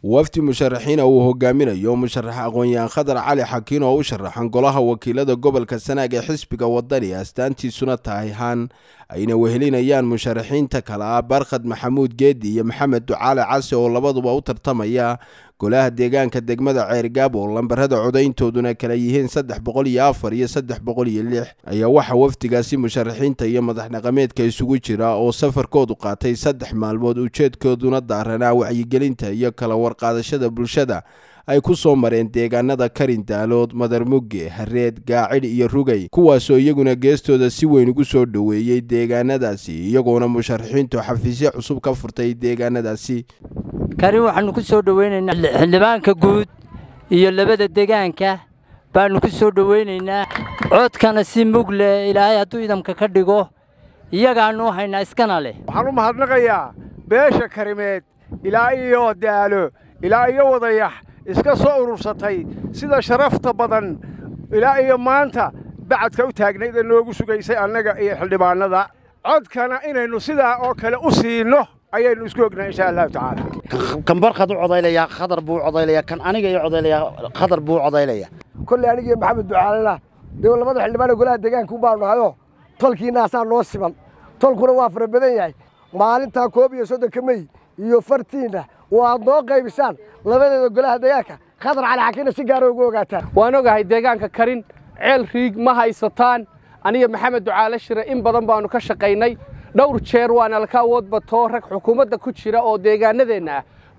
wafdi musharaxiina uu hogaaminayo musharax aqoon-yahan khadar cali xakiin oo u sharaxan golaha wakiilada gobolka sanaag ee xisbiga wadani astaantiisuna tahay haan ayna wehelinayaan musharaxiinta kale ah barkhad maxamuud geedi iyo maxamed ducaale case oo labaduba u tartamaya golaha deegaanka degmada ceergaab oo lambarada codayntooduna kala yihiin saddex boqol iyo afar iyo saddex boqol iyo lix ayaa waxaa wafdigaasi musharaxiinta iyo madax dhaqameedka isugu jira oo safarkoodu qaatay saddex maalmood ujeedkooduna daaranaa wacyigelinta iyo kala warqaadashada bulshada ay ku soo mareen deegaanada karin daalood madarmugge hareed gaacid iyo rugay kuwaasoo iyaguna geestooda si weyn ugu soo dhoweeyey deegaanadaasi iyagoona musharaxiintu xafiisyo cusub ka furtay deegaanadaasi karin waxaannu ku soo dhoweynaynaa xildhibaanka guud iyo labada degaanka baannu ku soo dhoweynaynaa codkana si mug leh ilaahay hadduu idamka ka dhigo iyagaannu haynaa iskana leh waxaan u mahadnaqayaa beesha karimeed ilaa iyo daalo ilaa iyo wadayax iska soo urursatay sida sharafta badan ilaa iyo maanta bacadka u taagnayd ee noogu sugaysay annaga iyo xildhibaannada codkana inaynu sidaa oo kale u siinno ayaynu isku ognahay insha allahu tacaala kan barkhad u codaylayaa khadar buu codaylayaa kan aniga ii codaylayaa khadar buu codaylayaa kolley anigiiyo maxamed ducaalena dee labada xildhibaan ee golaha deegaanka baanu nahayo tolkiinaasaa noo siman tolkuna waa fara badan yahay maalintaa koob iyo soddonka mey iyo fartiinna waad noo qaybisaan labadeeda golaha deegaanka khadar cali xakiinna si gaara ugu ogaataan waan ogahay deegaanka karin ceel riig ma haysataan aniga maxamed ducaale shire in badan baannu ka shaqaynay dhowr jeer waana laka awood batoo rag xukuumadda ku jira oo deegaanadeenna ah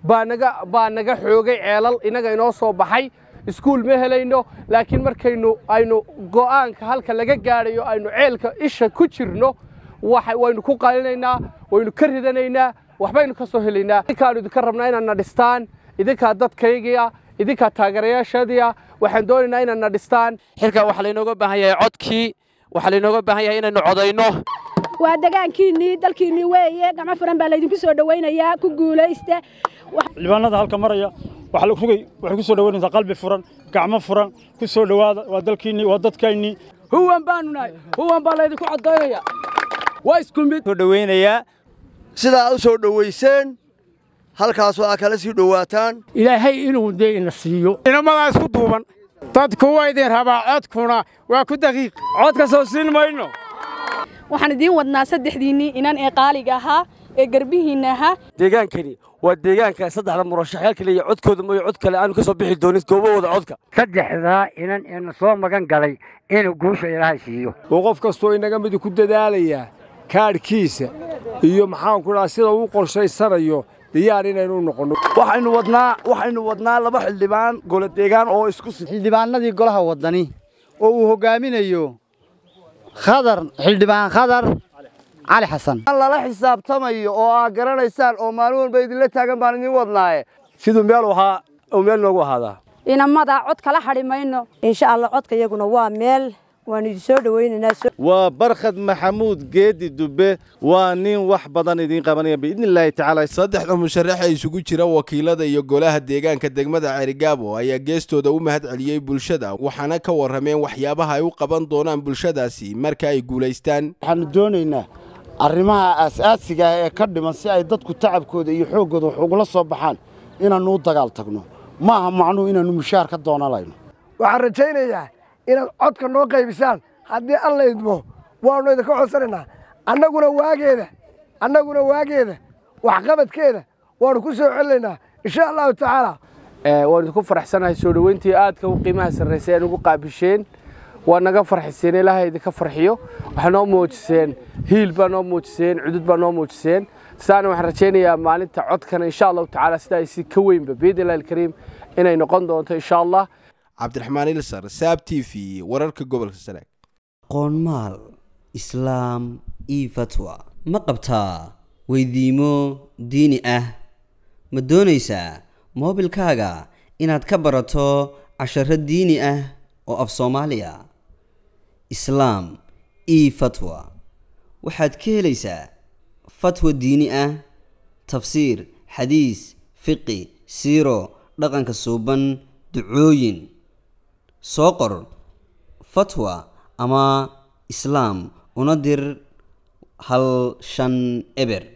baa naga xoogay ceelal innaga inoo soo baxay iskuul ma helayno laakiin markaynu aynu go'aanka halka laga gaadhayo aynu ceelka isha ku jirno waynu ku qalinaynaa waynu ka ridanaynaa waxbaynu ka soo helaynaa idinkaanu idinka rabnaa inaad na dhistaan idinkaa dadkaygia idinkaa taageerayaashadiia waxaan doonaynaa inaad na dhistaan xilkaa waxaa laynooga baahan yahay codkii waxaa laynooga baahan yahay inaynu codayno waa degaankiinnii dalkiinnii weeye gacmo furan baa laydinku soo dhowaynayaa ku guulaysta xildhibaanada halka maraya rugay waxay ku soo dhowaynaysaa qalbi furan gacmo furan ku soo dhowaada waa dalkiinnii waa dadkaynnii huwan baanu nahay huwan baa laydinku codaynaya waa isku mid soo dhowaynayaa sidaa u soo dhowayseen halkaasoo aa kala sii dhowaataan ilaahay inuu dee ina siiyo inamadaa isku duuban dadku waa idin rabaa codkuna waa ku daqiiq codka soo siin mayno waxaan idiin wadnaa saddexdiinnii inan ee qaaliga ahaa ee garbihiinna ahaa deegaankani waa deegaanka saddexda murashaxyaal kale iyo codkooda mooyo cod kale aanu ka soo bixi doonin goobahooda codka saddexdaa inan eena soo magan galay inuu guusha ilaahay siiyo oo qof kastoo inaga midi ku dadaalayaa kaadhkiisa iyo maxaanku dhaha sida uu qorshaysanayo diyaar inaynu noqonno waxaynu wadnaa waxaynu wadnaa laba xildhibaan golo deegaan oo isku xildhibaanadii golaha wadani oo uu hogaaminayo khadar xildhibaan khadar cali xasan lala xisaabtamayo oo aa garanaysaan oo maalin walba idinla taagan baan idin wadnaaye siduu meel ahaa oo meel noogu ahaadaa inamada cod kala hadhi mayno insha allah codka iyaguna waa meel waanu idin soo dhowaynaynaa waa barkhad maxamuud geedi dubbe waa nin wax badan idiin qabanaya biidni illaahi tacaala saddexda musharax ee isugu jira wakiilada iyo golaha deegaanka degmada ceerigaabo ayaa geestooda u mahad celiyey bulshada waxaana ka warrameen waxyaabaha ay u qaban doonaan bulshadaasi marka ay guulaystaan waxaanu doonaynaa arrimaha aasaasiga ah ee ka dhiman si ay dadku tacabkooda iyo xooggooda wax ugula soo baxaan inaannu u dagaal tagno maaha macnuhu inaannu mushaar ka doonalayno waxaan rajaynayaa inaad codka noo qaybisaan haddii alla idmo waannu idinka codsanaynaa annaguna waageeda annaguna waageeda waxqabadkeeda waannu ku soo celinaynaa insha allahu tacaala waan idinku faraxsanahay soo dhoweyntii aadka u qiimaha sarraysay aan ugu qaabisheen waa naga farxiseen ilaahay idinka farxiyo waxaa noo muujiseen hiil baa noo muujiseen cudud baa noo muujiseen sidaana waxaan rajaynayaa maalinta codkana insha allahu tacaala sidaa isi ka weynba biidnillahi alkariim inay noqon doonto insha allah cabdiraxmaan ilsar saab t v wararka gobolka sanaag qoonmaal islaam io fatwa ma qabtaa weydiimo diini ah ma doonaysaa moobilkaaga inaad ka barato casharo diini ah oo af soomaaliya islaam io fatwa waxaad ka helaysaa fatwa diini ah tafsiir xadiis fiqi siiro dhaqanka suuban ducooyin soo qor fatwa ama islaam una dir hal shan eber